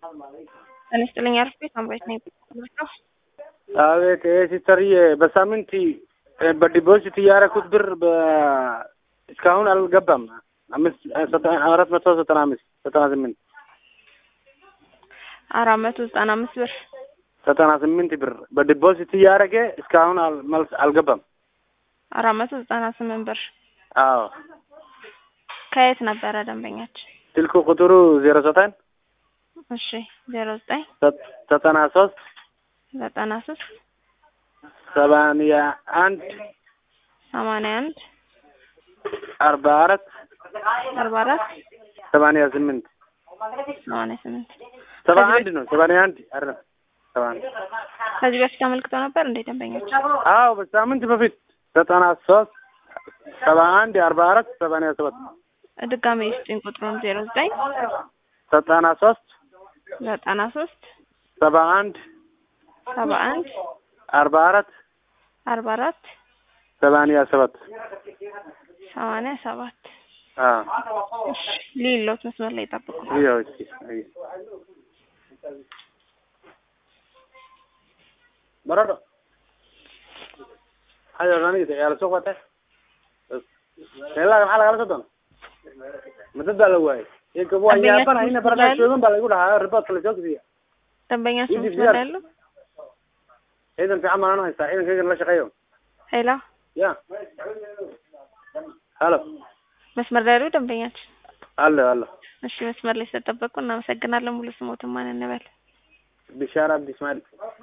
ጤና ይስጥልኝ አርፌ ሳምራዊት ነኝ። ነው አቤት ይሄ ሲስተርዬ በሳምንት በዲፖዚት እያደረኩት ብር በ- እስካሁን አልገባም። አምስት ዘጠና- አራት መቶ ዘጠና አምስት ዘጠና ስምንት አራት መቶ ዘጠና አምስት ብር ዘጠና ስምንት ብር በዲፖዚት እያደረገ እስካሁን አል- መልስ አልገባም። አራት መቶ ዘጠና ስምንት ብር አዎ ከየት ነበረ ደንበኛችን? ስልክ ቁጥሩ ዜሮ ዘጠኝ እሺ ዜሮ ዘጠኝ ዘጠና ሶስት ዘጠና ሶስት ሰማንያ አንድ ሰማንያ አንድ አርባ አራት አርባ አራት ሰማንያ ስምንት ሰማንያ ስምንት ሰባ አንድ ነው ሰማንያ አንድ አይደለም ሰባ አንድ ከዚህ በፊት አመልክተው ነበር እንዴ ደንበኞች? አዎ በሳምንት በፊት ዘጠና ሶስት ሰባ አንድ አርባ አራት ሰማንያ ሰባት ድጋሜ ስጭኝ ቁጥሩን ዜሮ ዘጠኝ ዘጠና ሶስት ዘጠና ሶስት ሰባ አንድ ሰባ አንድ አርባ አራት አርባ አራት ሰማንያ ሰባት ሰማንያ ሰባት አዎ እሺ ሊሎት መስመር ላይ ጠብቁ። ይኸው እስኪ አይ በረዶ hayo aniga yaa lasoo qatay meelaha maxaa lagala soo doona madad baa la waayay inka waa yaabana ina baradaa shoogan baa lagu dhahaa riboodka lasoo gediya ደንበኛ ስም ይህ መስመር ላይ ያሉ ciidan fiican baan haystaa ciidankaygan la shaqeeyo ሄሎ ya halo መስመር ላይ ያሉ ደንበኛችን አለ አለ እሺ መስመር ላይ ስለጠበቁ እናመሰግናለን። ሙሉ ስሞትን ማን እንበል? ቢሻራ አብዲ እስማኤል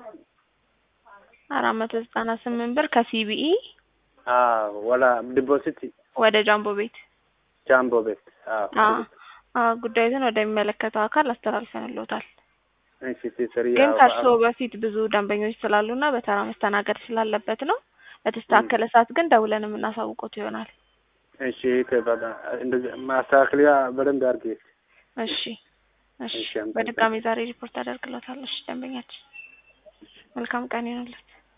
አራት መቶ ዘጠና ስምንት ብር ከሲቢኢ አዎ ወላ ዲፖዚት ወደ ጃምቦ ቤት ጃምቦ ቤት አዎ አዎ አዎ ጉዳዩን ወደሚመለከተው አካል አስተላልፈንልዎታል። እሺ ሲሰሪ ግን ከእርስዎ በፊት ብዙ ደንበኞች ስላሉና በተራ መስተናገድ ስላለበት ነው። በተስተካከለ ሰዓት ግን ደውለን የምናሳውቆት ይሆናል። እሺ ከበዳ እንደዚህ ማስተካከያ በደንብ አድርጌ እሺ እሺ እሺ፣ አመሰግናለሁ። በድጋሚ ዛሬ ሪፖርት አደርግሎታለሁ። እሺ ደንበኛችን መልካም ቀን ይሁንልዎት።